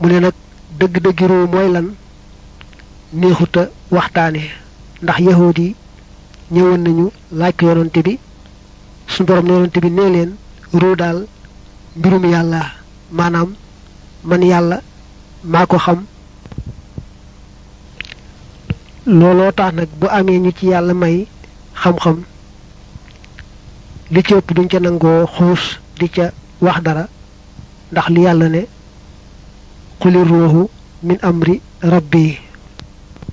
mu ne nag dëgg-dëggi ruu mooy lan neexuta waxtaane ndax yahuud yi ñëwoon nañu laaj ko yonante bi suñu borom ne yonante bi nee leen ruu daal mbirum yàlla maanaam man yàlla maa ko xam looloo tax nag bu amee ñu ci yàlla may xam-xam li ci ëpp duñ ca nangoo xuus di ca wax dara ndax li yàlla ne xuli ruuxu min amri rabbi